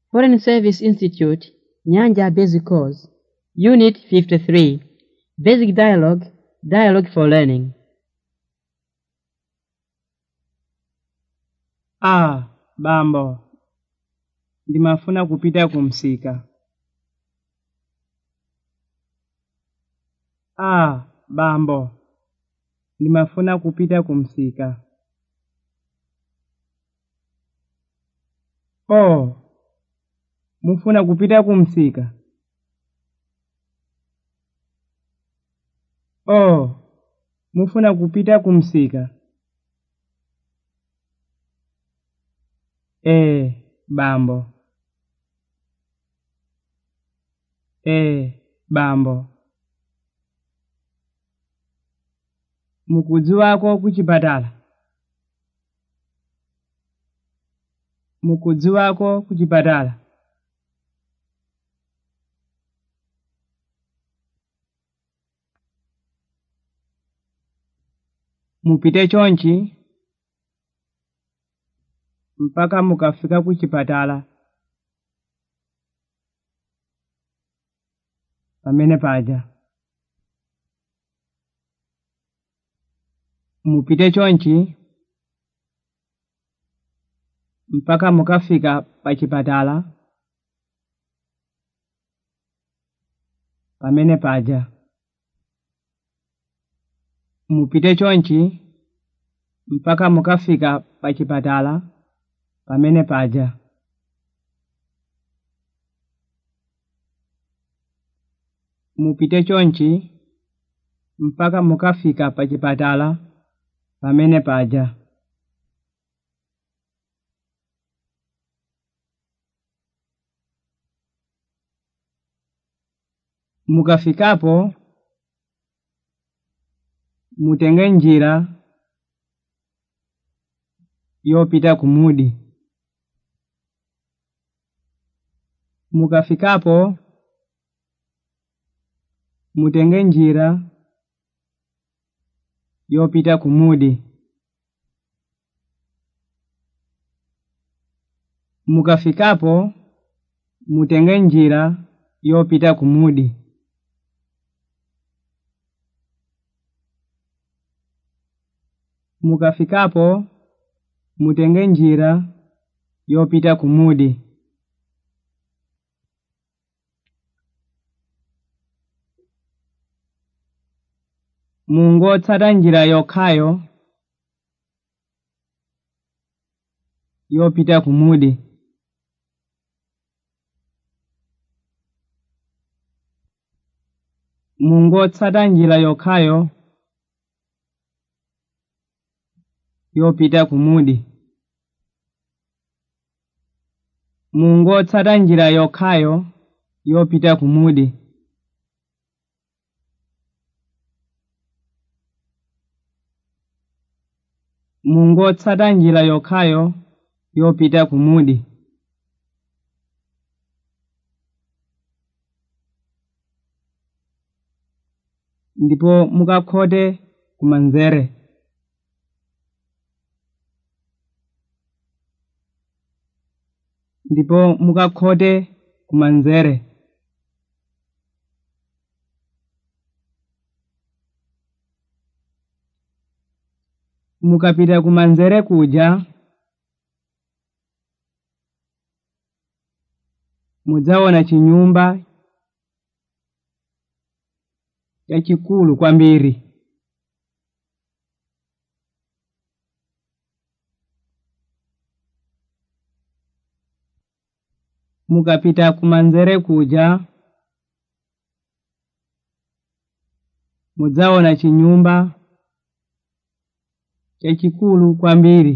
Foreign Service Institute, Nyanja Basic Course, Unit 53, Basic Dialogue, Dialogue for Learning. Ah, bambo. Ndimafuna kupita kumsika. Ah, bambo. Ndimafuna kupita kumsika. Oh. Mufuna kupita kumsika. Oh. Mufuna kupita kumsika. Eh, bambo. Eh, bambo. Mukudzi wako kuchipatala. Mukudzi wako kuchipatala. Mupite chonchi mpaka mukafika kuchipatala. Pamene paja. Mupite chonchi mpaka mukafika pachipatala. Pamene paja. Mupite chonchi mpaka mukafika pachipatala. Pamene paja. Mupite chonchi mpaka mukafika pachipatala. Pamene paja. Mukafikapo mutenge njira yopita kumudi. Mukafikapo mutenge njira yopita kumudi. Mukafikapo mutenge njira yopita kumudi. Mukafikapo mutenge njira yopita kumudi. Mungotsata njira yokhayo yopita kumudi. Mungotsata njira yokhayo yopita kumudi. Mungotsata njira yokhayo yopita kumudi. Mungotsata njira yokhayo yopita kumudi. Ndipo mukakhote kumanzere. Ndipo mukakhote kumanzere. Mukapita kumanzere kuja mudzaona chinyumba chachikulu kwambiri. Mukapita kumanzere kuja mudzaona chinyumba chachikulu kwambiri.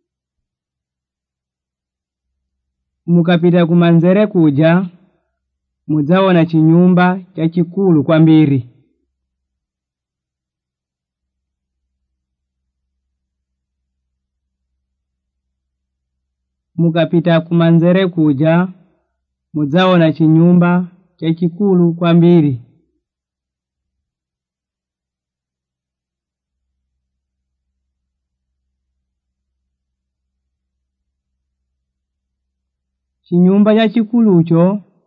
Mukapita kumanzere kuja mudzaona chinyumba chachikulu kwambiri. Mukapita kumanzere kuja mudzaona chinyumba chachikulu kwambiri. chinyumba chachikulucho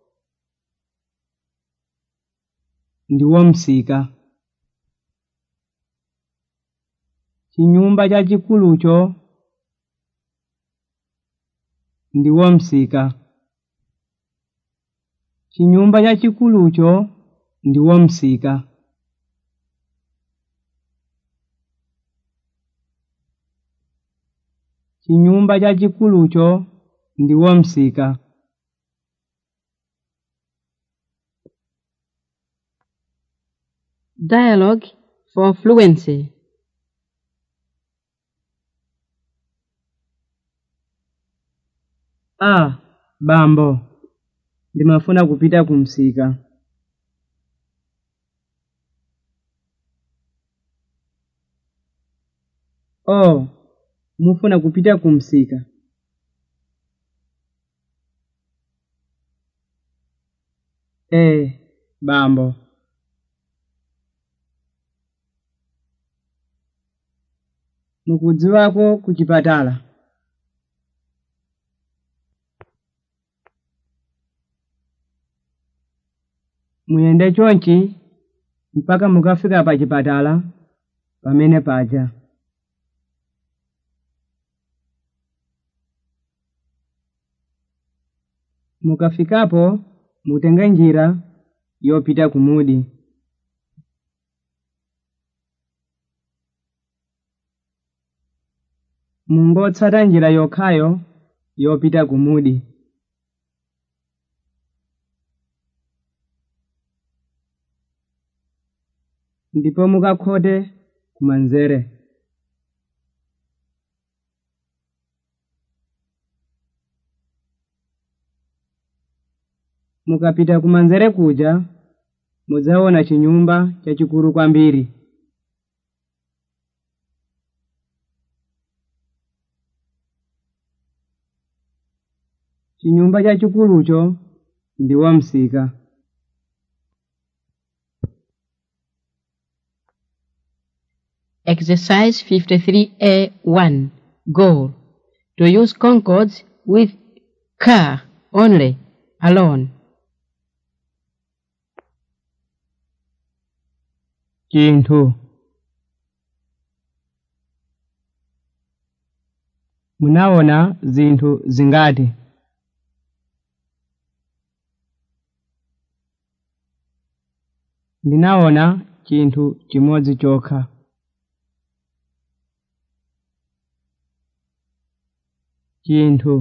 ndiwo msika chinyumba chachikulucho ndiwo msika chinyumba chachikulucho ndiwo msika chinyumba chachikulucho ndiwo msika Dialogue for fluency. ah bambo ndimafuna kupita kumsika oh mufuna kupita kumsika eh bambo mukudziwako ku chipatala muyende chonchi mpaka mukafika pa chipatala pamene paja mukafikapo mutenge njira yopita kumudi mungotsata njira yokhayo yopita kumudi ndipo mukakhote kumanzere mukapita kumanzere kuja mudzaona chinyumba chachikulu kwambiri chinyumba chachikulucho ndiwo msika Exercise 53A1. Goal. To use concords with car only, alone. chinthu munaona zinthu zingati ndinaona chinthu chimodzi chokha chinthu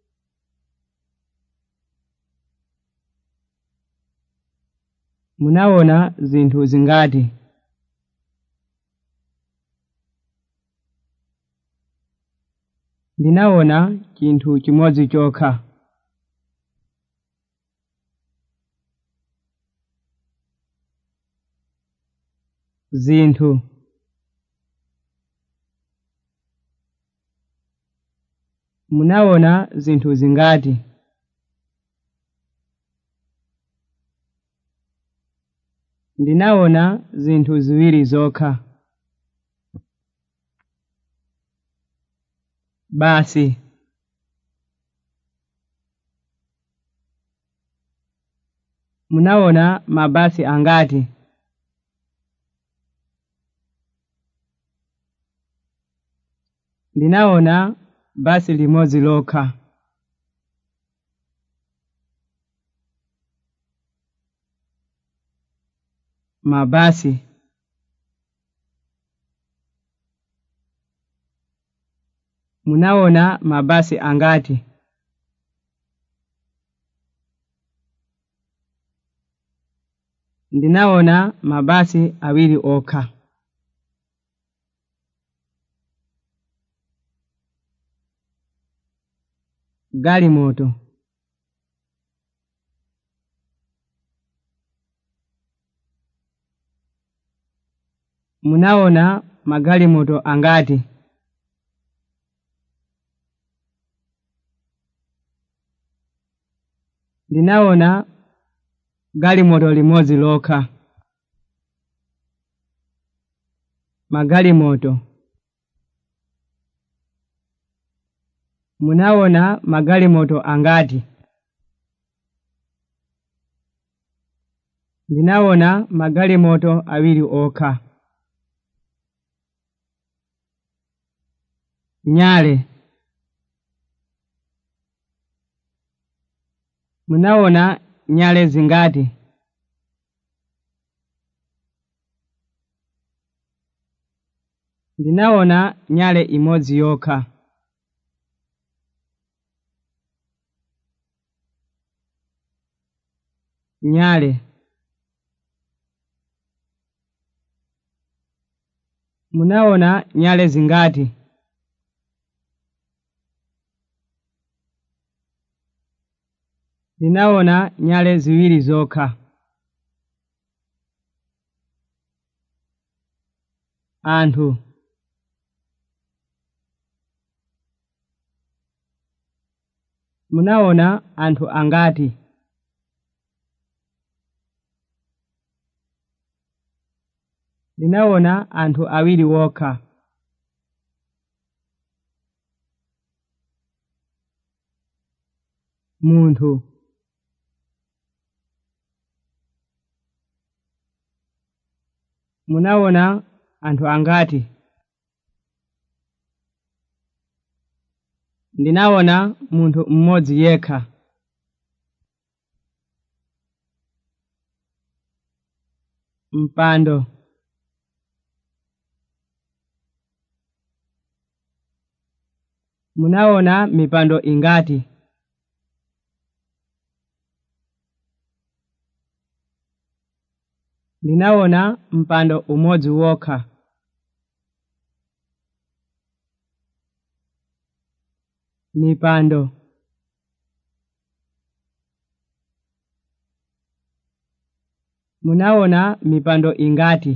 munaona zinthu zingati ndinaona chinthu chimodzi chokha zinthu munaona zinthu zingati ndinaona zinthu ziwiri zokha basi munaona mabasi angati ndinaona basi limodzi lokha mabasi munaona mabasi angati ndinaona mabasi awiri okha galimoto munaona magalimoto angati ndinaona galimoto limodzi lokha magalimoto munaona magalimoto angati ndinawona magalimoto awiri okha nyale munawona nyale zingati ndinawona nyale imodzi yokha nyale munawona nyale zingati ndinawona nyale ziwiri zokha anthu munawona anthu angati ndinawona anthu awiri wokha munthu munawona anthu angati ndinawona munthu mmodzi yekha mpando munawona mipando ingati ndinawona mpando umodzi wokha mipando munawona mipando ingati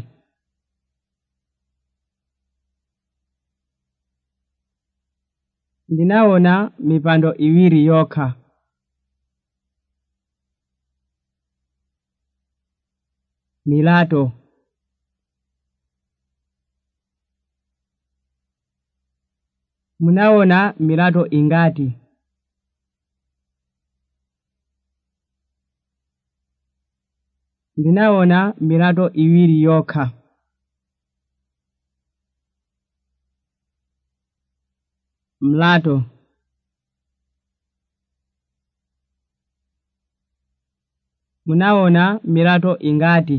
ndinawona mipando iwiri yokha milato munawona milato ingati ndinawona milato iwiri yokha mlato munawona milato ingati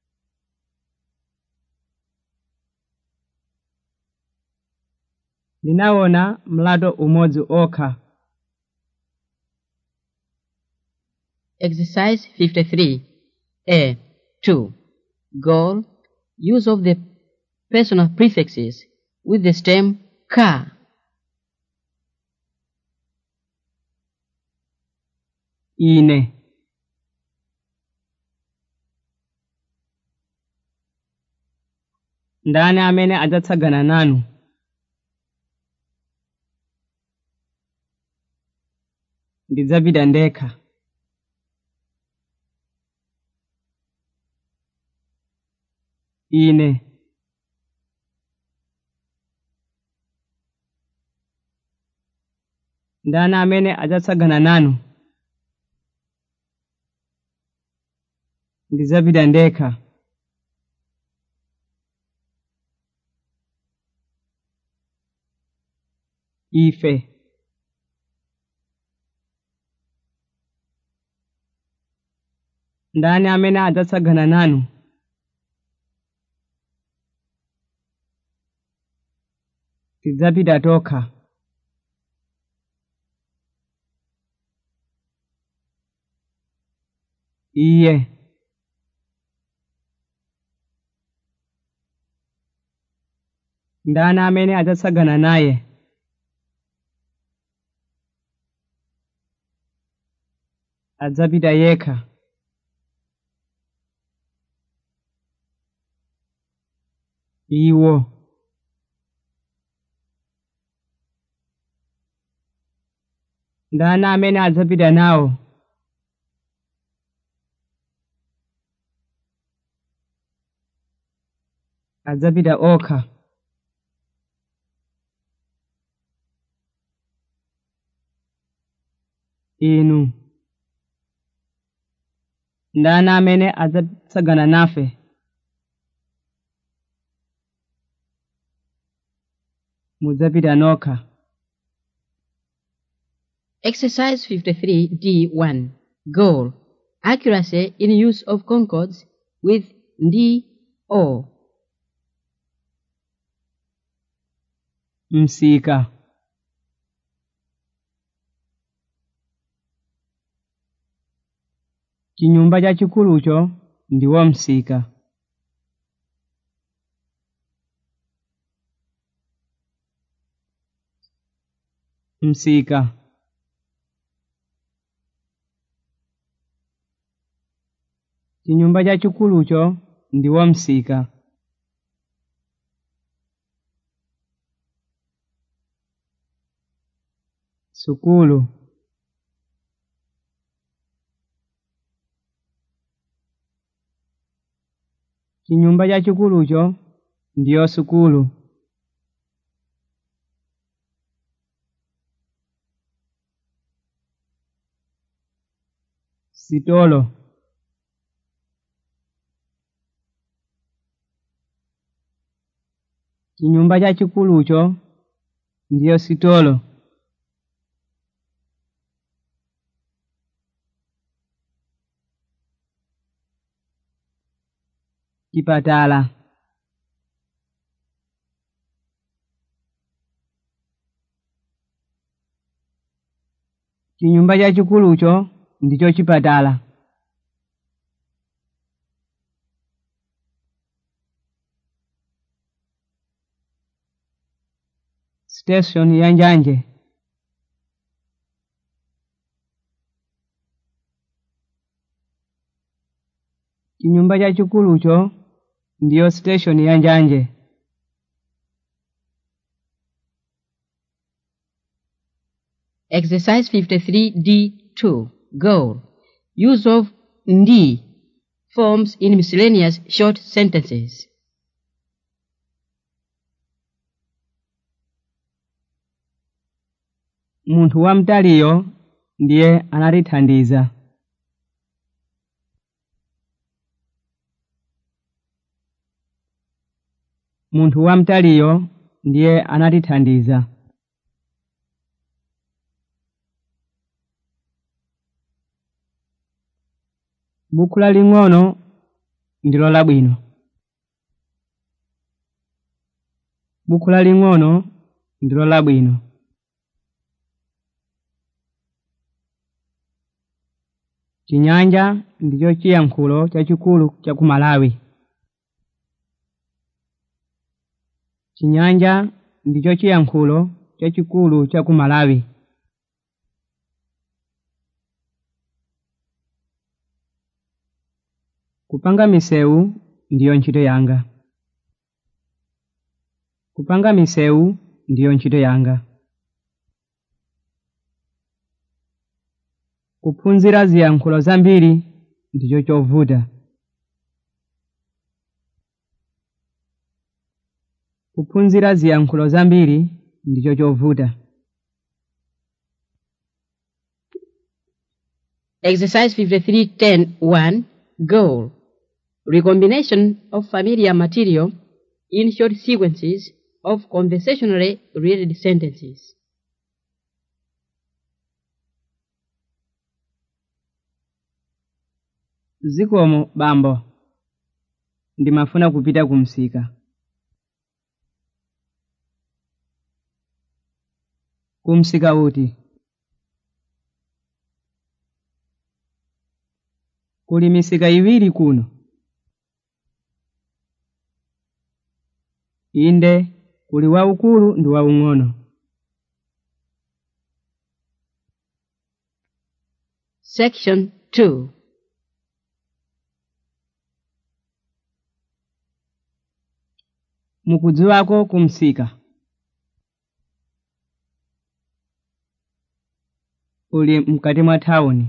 ndinawona mlato umodzi okha Exercise 53. A. 2. Goal. Use of the personal prefixes with the stem ka. ine ndani amene adzatsagana nanu ndidzapita ndekha ine ndani amene adzatsagana nanu ndidzapita ndekha ife ndani amene adzatsagana nanu tidzapita tokha iye ndani amene adzatsagana naye adzapita yekha iwo ndani amene adzapita nawo adzapita okha inu ndani amene adzatsagana nafe mudzapita nokha Exercise 53D1. Goal. Accuracy in use of concords with ndi or. msika chinyumba chachikulucho ndiwo msika msika chinyumba chachikulucho ndiwo msika sukulu chinyumba chachikulucho ndiyo sukulu sitolo chinyumba chachikulucho ndiyo sitolo chipatala chinyumba chachikulucho ndicho chipatala station ya njanje chinyumba chachikulucho ndiyo station ya njanje Exercise 53D2. Goal. Use of ndi forms in miscellaneous short sentences. munthu wamtaliyo ndiye anatithandiza munthu wamtaliyo ndiye anatithandiza buku laling'ono ndilo labwino buku laling'ono ndilo labwino chinyanja ndicho chiyankhulo chachikulu cha ku malawi chinyanja ndicho chiyankhulo chachikulu cha ku malawi kupanga misewu ndiyo ntchito yanga kupanga misewu ndiyo ntchito yanga kuphunzira ziyankhulo zambiri ndicho chovuta kuphunzira ziyankhulo zambiri ndicho chovuta Exercise 53.10.1. Goal. Recombination of familiar material in short sequences of conversationally related sentences. zikomo bambo ndimafuna kupita ku msika ku msika uti kuli misika iwiri kuno inde kuli waukulu ndi waung'ono Section 2. mukudziwako ku msika uli mkati mwa thawuni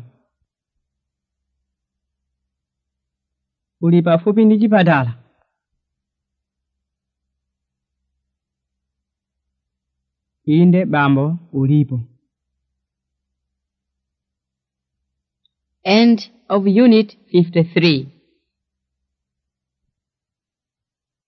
uli pafupi ndi chipatala inde bambo ulipo End of Unit 53.